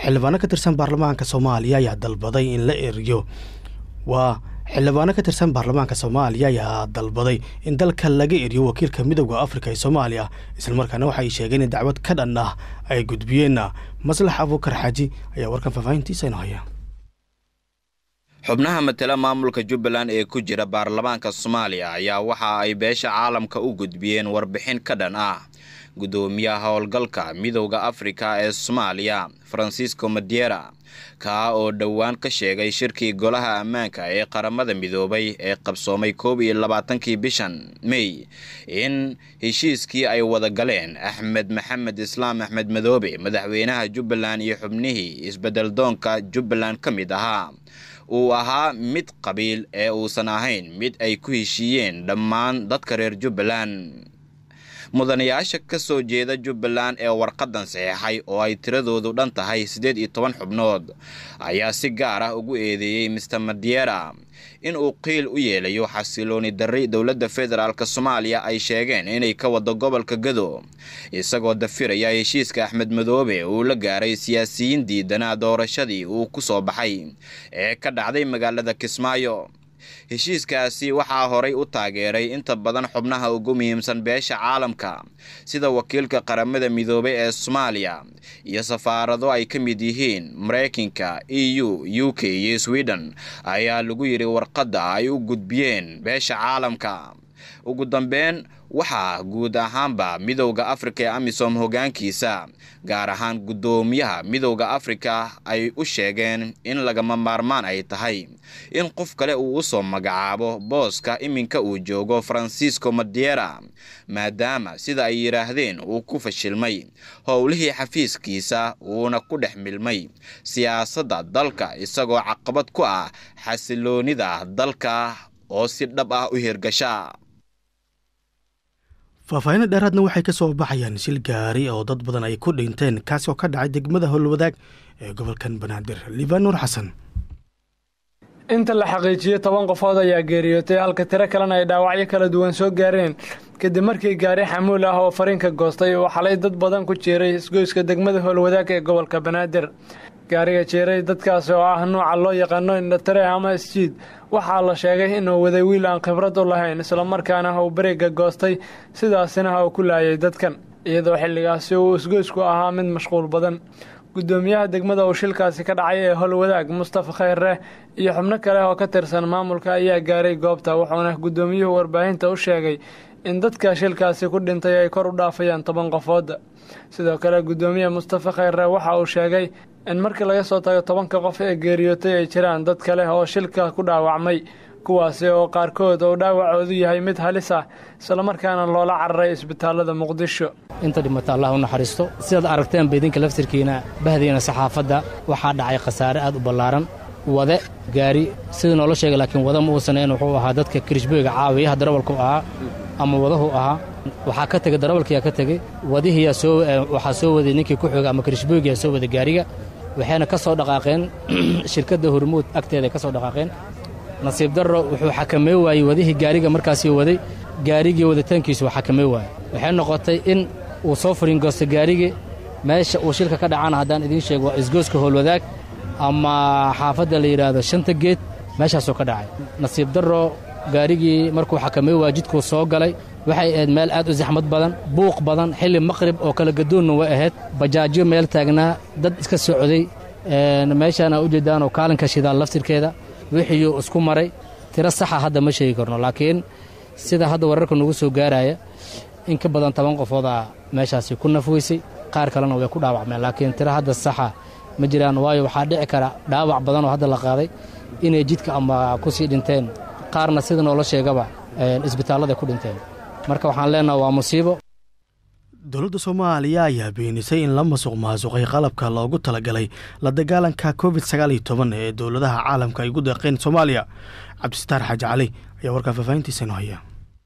xildhibaano ka tirsan baarlamaanka soomaaliya ayaa dalbaday in la eriyo waa xildhibaano ka tirsan baarlamaanka soomaaliya ayaa dalbaday in dalka laga eriyo wakiilka midooda afrika ee soomaaliya islamarkaana waxay sheegeen in dacwad ka dhan ah ay gudbiyeen maslax abuukar xaaji ayaa warkan faahfaahintiisa ino haya xubnaha matala maamulka jubbaland ee ku jira baarlamaanka soomaaliya ayaa waxa ay beesha caalamka u gudbiyeen warbixin ka dhan ah guddoomiyaha howlgalka midowda afrika ee soomaaliya francisco madiera kaa oo dhowaan ka sheegay shirkii golaha ammaanka ee qaramada midoobay ee qabsoomay koob iyo labaatankii bishan mey in heshiiskii ay wada galeen axmed maxamed islaam axmed madoobe madaxweynaha jubbaland iyo xubnihii isbeddeldoonka jubbaland ka mid ahaa uu ahaa mid qabiil ee uusan ahayn mid ay ku heshiiyeen dhammaan dadka reer jubbaland mudanayaasha ka soo jeeda jubbaland ee warqadan saxeexay oo ay tiradoodu dhan tahay siddeed iyo toban xubnood ayaa si gaar ah ugu eedeeyey mister madiera in uu qiil u yeelayo xasilooni darri dowladda federaalk soomaaliya ay sheegeen inay ka wado gobolka gado isagoo dafiraya heshiiska axmed madoobe uu la gaaray siyaasiyiin diidanaa doorashadii uu ku soo baxay ee ka dhacday magaalada kismaayo heshiiskaasi waxaa horay u taageeray inta badan xubnaha ugu muhiimsan beesha caalamka sida wakiilka qaramada midoobay ee soomaaliya iyo safaarado ay ka mid yihiin maraykanka e u u k iyo sweden ayaa lagu yidhi warqadda ay u gudbiyeen beesha caalamka ugu dambeyn waxaa guud ahaanba midowda afrika ee amisom hoggaankiisa gaar ahaan guddoomiyaha midowda afrika ay u sheegeen in lagama maarmaan ay tahay in qof kale uu u soo magacaabo booska iminka uu joogo francisco madiera maadaama sida ay yidhaahdeen uu ku fashilmay howlihii xafiiskiisa uuna ku dhex milmay siyaasadda dalka isagoo caqabad ku ah xasiloonida dalka oo si dhab ah u hirgasha faahfaahinna dheeraadna waxay ka soo baxayaan shil gaari oo dad badan ay ku dhinteen kaasi oo ka dhacay degmada howlwadaag ee gobolkan banaadir liibaan nuur xasan inta la xaqiijiyey toban qofood ayaa geeriyootay halka tiro kalena ay dhaawacyo kala duwan soo gaareen kadib markii gaari xamuul ah oo fariinka goostay uu xalay dad badan ku jeeray isgoyska degmada howlwadaag ee gobolka banaadir gaariga jeeray dadkaas oo ah nuuca loo yaqaano indhatare ama isjiid waxaa la sheegay inuu waday wiil aan khibrad u lahayn islamarkaana uu bareega goostay sidaasina uu ku laayay dadkan iyadoo xilligaasi uu isgoysku ahaa mid mashquul badan guddoomiyaha degmada uu shilkaasi ka dhacay ee howlwadaag mustafa khayre iyo xubno kale oo ka tirsan maamulka ayaa gaaray goobta wuxuuna guddoomiyuhu warbaahinta u sheegay in dadka shilkaasi ku dhintay ay kor u dhaafayaan toban qofooda sidoo kale guddoomiye mustafa khayre waxa uu sheegay in markii laga soo tago tobanka qof ee geeriyootay ay jiraan dad kale oo shilka ku dhaawacmay kuwaasi oo qaarkood uu dhaawacoodu yahay mid halis ah islamarkaana loola cararay isbitaalada muqdisho inta dhimata allah u naxariisto sidaad aragteenba idinka laftirkiina bahdiina saxaafadda waxaa dhacay khasaare aad u ballaaran wade gaari sidii noola sheegay laakiin wada ma uusaneyn wuxuu ahaa dadka kirishbooyga caawiyaha darawalku ahaa ama wadahu ahaa waxaa ka tegey darawalkiyaa ka tegey wadihiyaa soo waxaa soo waday ninkii ku xooga ama kirishbooygiyaa soo waday gaariga waxayna ka soo dhaqaaqeen shirkadda hormuud agteeday ka soo dhaqaaqeen nasiib darro wuxuu xakamey waayey wadihii gaariga markaasii waday gaarigii waditaankiisu xakamey waayey waxay noqotay in uu soo furiingoosto gaarigii meesha uu shilka ka dhacana haddaan idiin sheego waa isgooska howlwadaag ama xaafadda la yidhaahdo shanta geed meeshaasuu ka dhacay nasiib darro gaarigii markuu xakamey waaya jidkuu soo galay waxay ahayd meel aad u saxmad badan buuq badan xilli maqrib oo kala gadoonna way ahayd bajaajyo meel taagnaa dad iska socday meeshaana u jeedaanoo kaalinka shidaal laftirkeeda wixiiyuu isku maray tiro saxa hadda ma sheegi karno laakiin sida hadda wararka nagu soo gaaraya in ka badan toban qofoodaa meeshaasi ku nafweysay qaar kalena way ku dhaawacmeen laakiin tiro hadda saxa ma jiraan waayo waxaa dhici kara dhaawac badan oo hadda la qaaday inay jidka ama ku sii dhinteen qaarna sida noola sheegaba isbitaallada ku dhinteen marka waxaan leenaha waa musiibo dowladda soomaaliya ayaa beenisay in la masuq maasuqay qalabka loogu talagalay la dagaalanka covid sagaal iyo toban ee dowladaha caalamka ay ugu deeqeen soomaaliya cabdisitaar xaaji cali ayaa warkaa faahfaahintiisa inoo haya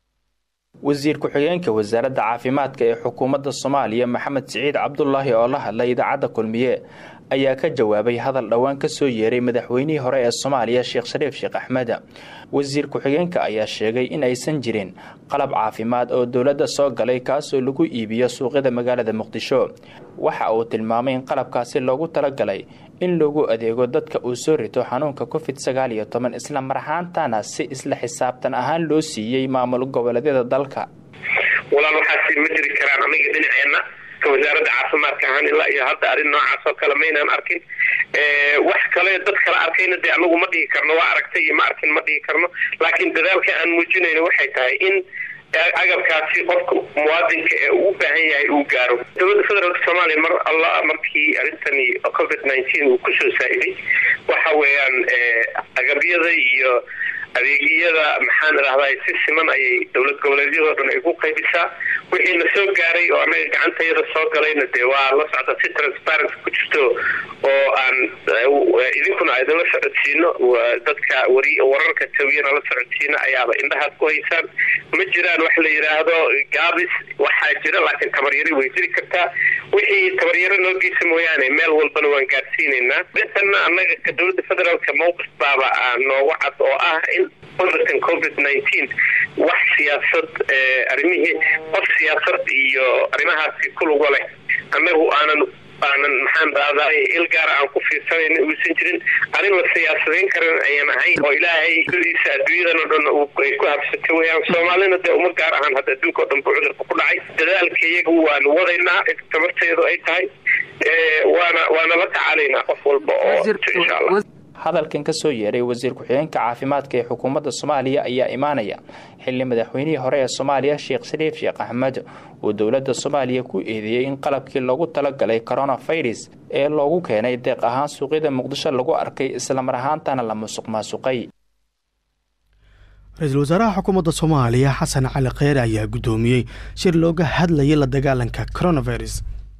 wasiir ku-xigeenka wasaaradda caafimaadka ee xukuumadda soomaaliya maxamed siciid cabdulaahi oo la hadlay idaacadda kulmiye ayaa ka jawaabay hadal dhowaan ka soo yeeray madaxweynihii hore ee soomaaliya sheekh shariif sheekh axmed wasiir ku-xigeenka ayaa sheegay in aysan jirin qalab caafimaad oo dowladda soo galay kaasoo lagu iibiyo suuqyada magaalada muqdisho waxa uu tilmaamay in qalabkaasi loogu talagalay in lagu adeego dadka uu soo rito xanuunka covid sagaal iyo toban isla mar ahaantana si isla xisaabtan ahaan loo siiyey maamul goboleedyada dalka walaal waxaasi ma jiri karaan aniga dhinaceenna ka wasaaradda caafimaadka ahaan ilaa iyo hadda arrin noocaas oo kale maynaan arkin wax kale dad kala arkayna dee anagu ma dhihi karno waa aragtay iyo ma arkin ma dhihi karno laakiin dadaalka aan muujinayno waxay tahay in agabkaasi qofka muwaadinka ee uu u baahan yahay uu gaaro dowladda federaalk soomaaliya mar alla markii arrintani covid nineteen uu kusoo saa'iday waxa weeyaan agabyada iyo adeegyada maxaan idhahdaa si siman ayay dowlad goboleedyadoo dhan ay ku qaybisaa wixii na soo gaaray oo annaga gacantayada soo galayna dee waa la socda si transparent ku jirto oo aan idinkuna aydinla socodsiino dadka wari wararka tawiyana la socodsiino ayaaba indhahaad ku haysaan ma jiraan wax la yidhaahdo gaabis waxaa jira laakiin tabaryari way jiri kartaa wixii tabaryaro noo geysa mooyaane meel walbana waan gaarsiinaynaa intanna annaga ka dowladda federaalka mowqif baaba noogu cad oo ah in cudurkan covid nineteen wax siyaasad arrimihii qof siyaasad iyo arrimahaasi kuluga leh annagu aanan aanan maxaan dhahday il gaara aan ku fiirsanayna uusan jirin arrin la siyaasadayn karan ayaan ahayn oo ilaahay dadiisa adduunyadan oo dhan ay ku habsatay weyaan soomaalina dee uma gaar ahaan hadda adduunka oo dhan buu cudurka ku dhacay dadaalka iyaga waanu wadaynaa tabarteedu ay tahay waana waana la tacaalaynaa qof walba oo insha allah hadalkan ka soo yeeray wasiir ku-xigeenka caafimaadka ee xukuumadda soomaaliya ayaa imaanaya xilli madaxweynihii hore ee soomaaliya sheekh shariif sheekh axmed uu dowladda soomaaliya ku eedeeyey in qalabkii loogu talagalay coronafirus ee loogu keenay deeq ahaan suuqyada muqdisho lagu arkay islamar ahaantana la musuq maasuqay ra-iisul wasaaraha xukuumadda soomaaliya xasan cali kheyre ayaa guddoomiyey shir looga hadlayay la dagaalanka coronavirus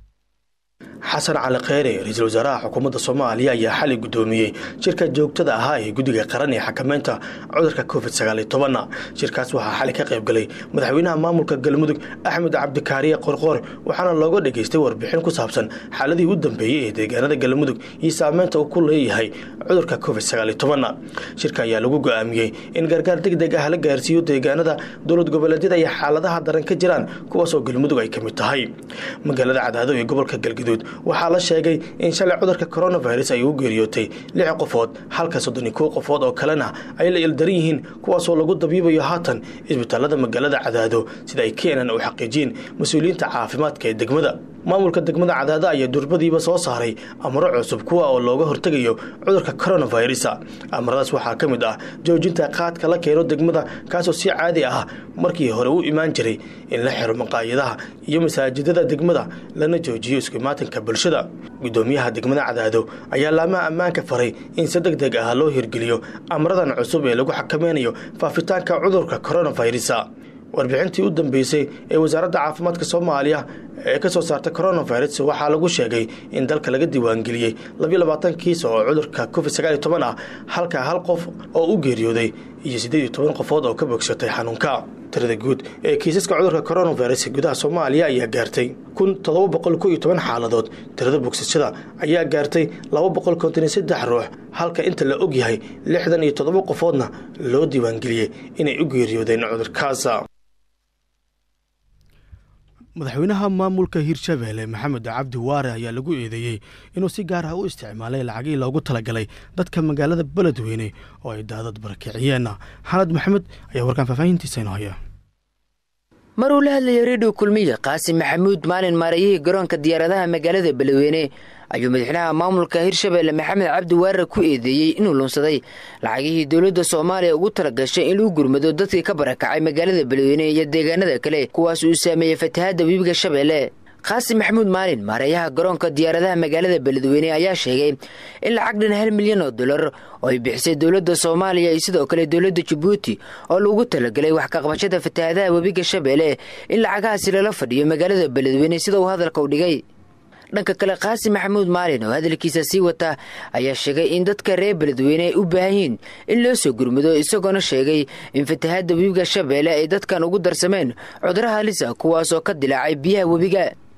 xasan cali kheyre ra-iisul wasaaraha xukuumadda soomaaliya ayaa xalay guddoomiyey shirka joogtada ahaa ee guddiga qaran ee xakameynta cudurka covid sagaal iyo tobanna shirkaas waxaa xalay ka qayb galay madaxweynaha maamulka galmudug axmed cabdikaariye qorqoor waxaana looga dhageystay warbixin ku saabsan xaaladii u dambeeyey ee deegaanada galmudug iyo saameynta uu ku leeyahay cudurka covid sagaal iyo tobanna shirka ayaa lagu go-aamiyey in gargaar deg deg ah la gaarsiiyo deegaanada dowlad goboleedyada iyo xaaladaha daran ka jiraan kuwaasoo galmudug ay ka mid tahay magaalada cadaado ee gobolka galgaduud waxaa la sheegay in shalay cudurka coronavirus ay u geeriyootay lix qofood halka soddon iyo kow qofood oo kalena ay la ildaran yihiin kuwaasoo lagu dabiibayo haatan isbitaalada magaalada cadaado sida ay keenan u xaqiijiyeen mas-uuliyiinta caafimaadka ee degmada maamulka degmada cadaado ayaa durbadiiba soo saaray amaro cusub kuwa oo looga hortegayo cudurka coronavirus amaradaas waxaa ka mid ah joojinta qaadka la keeno degmada kaasoo si caadi ah markii hore u imaan jiray in la xiro maqaayadaha iyo masaajidada degmada lana joojiyo iskumaatanka bulshada gudoomiyaha degmada cadaado ayaa laamaha ammaanka faray in si deg deg ah loo hirgeliyo amradan cusub ee lagu xakameynayo faafitaanka cudurka coronavirus warbixintii u dambeysay ee wasaaradda caafimaadka soomaaliya ee ka soo saartay coronavirus waxaa lagu sheegay in dalka laga diiwaangeliyey labiyo labaatan kiis oo cudurka covid sagaal iyo toban ah halka hal qof oo u geeriyooday iyo siddeed iyo toban qofood oo ka bogsatay xanuunka tirada guud ee kiisaska cudurka coronavirus gudaha soomaaliya ayaa gaartay kun toddoba boqol ko iyo toban xaaladood tirada bogsashada ayaa gaartay laba boqol konton iyo saddex ruux halka inta la og yahay lixdan iyo toddoba qofoodna loo diiwaangeliyey inay u geeriyoodeen cudurkaas madaxweynaha maamulka hirshabeelle maxamed cabdi waare ayaa lagu eedeeyey inuu si gaar ah u isticmaalay lacagii loogu talagalay dadka magaalada beledweyne oo ay daadad barakiciyeen xanad maxamed ayaa warkaan faahfaahintiisa inoo haya mar uu la hadlayay redio kulmiye qaasim maxamuud maalin maarayihii garoonka diyaaradaha magaalada beledweyne ayuu madaxweynaha maamulka hirshabeelle maxamed cabdi waare ku eedeeyey inuu lunsaday lacagihii dowladda soomaaliya ugu talagashay in lagu gurmado dadkii ka barakacay magaalada beledweyne iyo deegaanada kale kuwaas uu saameeyey fatahaadda webiga shabeelle qaasim maxamuud maalin maareeyaha garoonka diyaaradaha magaalada beledweyne ayaa sheegay in lacag dhan hal milyan oo dolar oo ay bixisay dowladda soomaaliya iyo sidoo kale dowladda jabuuti oo lagu talagalay wax kaqabashada fatahaadaha webiga shabeelle in lacagahaasi lala fadhiyo magaalada beledweyne sida uu hadalka u dhigay dhanka kale qaasim maxamuud maalin oo hadalkiisa sii wata ayaa sheegay in dadka reer beledweyne ay u baahan yihiin in loo soo gurmado isagoona sheegay in fatahaadda webiga shabeelle ay dadkan ugu darsameen cuduraha halisa kuwaas oo ka dilaacay biyaha webiga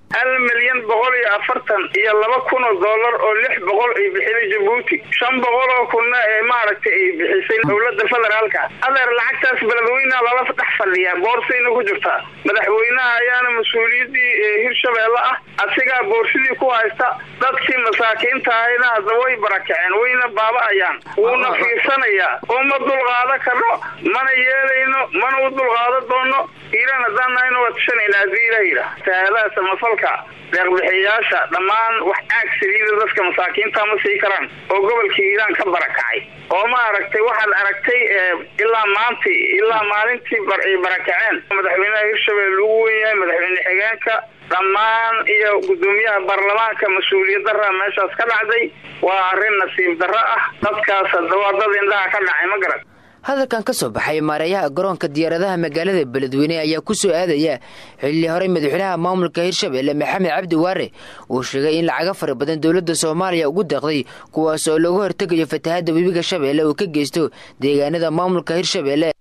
hal milyan boqol iyo afartan iyo laba kun oo dollar oo lix boqol ay bixinay jabuuti shan boqol oo kunna ee maaragtay ay bixisay dowladda federaalka adeer lacagtaas beledweyneha lala dhex fadhiyaa boorsayna ku jirtaa madaxweynaha ayaana mas-uuliyaddii hirshabeelle ah asigaa boorsidii ku haysta dadkii masaakiinta ahayna hadda way barakaceen wayna baaba-ayaan wuuna fiirsanayaa uma dulqaado karno mana yeelayno mana u dulqaado doono hiiraan haddaan nahayna waa tushanayna haddii ilah yidhaah sahaadaha samafalka deeqbixiyayaasha dhammaan wax caag saliida dadka masaakiinta ma sii karaan oo gobolka hiiraan ka barakacay oo ma aragtay waxaad aragtay ilaa maanti ilaa maalintii ay barakaceen madaxweynaha hirshabelle lagu wen yahay madaxweyne xigeenka dhammaan iyo guddoomiyaha baarlamaanka mas-uuliyad darra meeshaas ka dhacday waa arrin nasiib darro ah dadkaas hadda waa dad indhaha ka dhacay ma garan hadalkan ka soo baxay maareeyaha garoonka diyaaradaha magaalada beledweyne ayaa ku soo aadaya xilli horey madaxweynaha maamulka hirshabelle maxamed cabdi waare uu sheegay in lacaga fara badan dowladda soomaaliya ugu deeqday kuwaas oo looga hortegayo fatahaadda webiga shabeelle uu ka geysto deegaanada maamulka hirshabelle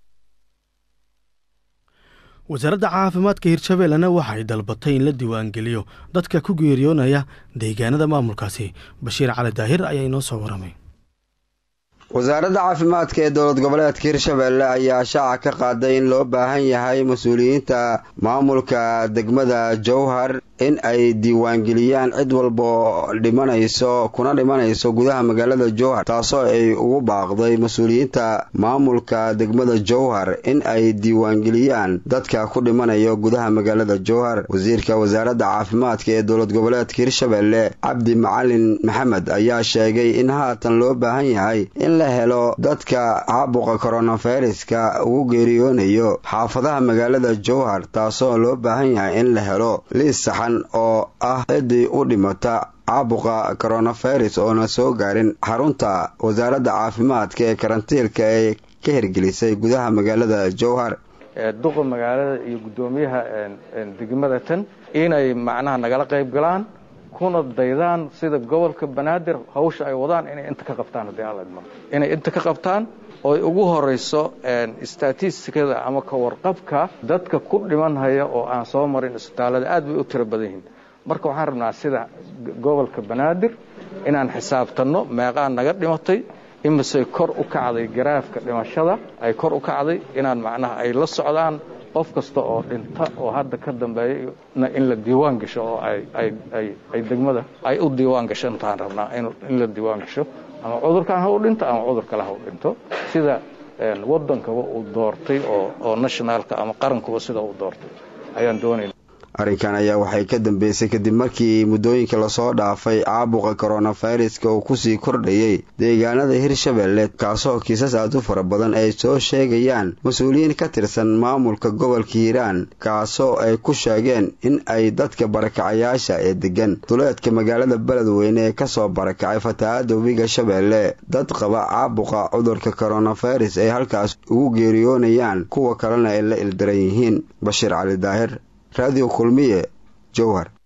wasaaradda caafimaadka hirshabellena waxay dalbatay in la diiwaangeliyo dadka ku geeriyoonaya deegaanada maamulkaasi bashiir cali daahir ayaa inoo soo waramay wasaaradda caafimaadka ee dowlad goboleedka hirshabelle ayaa shaaca ka qaaday in loo baahan yahay mas-uuliyiinta maamulka degmada jowhar in ay diiwaangeliyaan cid walba oo dhimanayso kuna dhimanayso gudaha magaalada jowhar taasoo ay ugu baaqday mas-uuliyiinta maamulka degmada jowhar in ay diiwaangeliyaan dadka ku dhimanayo gudaha magaalada jowhar wasiirka wasaaradda caafimaadka ee dowlad goboleedka hirshabelle cabdi macalin maxamed ayaa sheegay in haatan loo baahan yahay in la helo dadka caabuqa koronaviruska ugu geeriyoonayo xaafadaha magaalada jowhar taasoo loo baahan yahay in la helo liis saxan oo ah ciddii u dhimata caabuqa koronavirus oona soo gaarin xarunta wasaaradda caafimaadka ee karantiilka ee ka hirgelisay gudaha magaalada jowhar duqa magaalada iyo guddoomiyaha degmada tan inay macnaha nagala qayb galaan kuna daydaan sida gobolka banaadir hawsha ay wadaan inay inta ka qabtaan haddii alla idmo inay inta ka qabtaan oo ay ugu horayso statistikada ama ka warqabka dadka ku dhimanhaya oo aan soo marin isbitaallada aad bay u tiro badan yihiin marka waxaan rabnaa sida gobolka banaadir inaan xisaabtanno meeqaa naga dhimatay imise kor u kacday garaafka dhimashada ay kor u kacday inaan macnaha ay la socdaan qof kasta oo dhinta oo hadda ka dambeeyana in la diiwaan gasho oo ay degmada ay u diiwaan gasho intaan rabnaa in la diiwaan gasho ama cudurkan ha u dhinto ama cudur kale ha u dhinto sida waddankaba uu doortay oo nationaalka ama qarankuba sida uu doortay ayaan doonayna arrinkan ayaa waxay ka dambeysay kadib markii muddooyinka lasoo dhaafay caabuqa koronaviruska uu kusii kordhayay deegaanada hirshabelle kaasoo kiisas aad u fara badan ay soo sheegayaan mas-uuliyiin ka tirsan maamulka gobolka hiiraan kaasoo ay ku sheegeen in ay dadka barakacayaasha ee degan duleedka magaalada beledweyne ee kasoo barakacay fatahaadda webiga shabeelle dad qaba caabuqa cudurka koronavirus ay halkaas ugu geeriyoonayaan kuwa kalena ay la ildaran yihiin bashiir cali daahir raadiyo kulmiye jowhar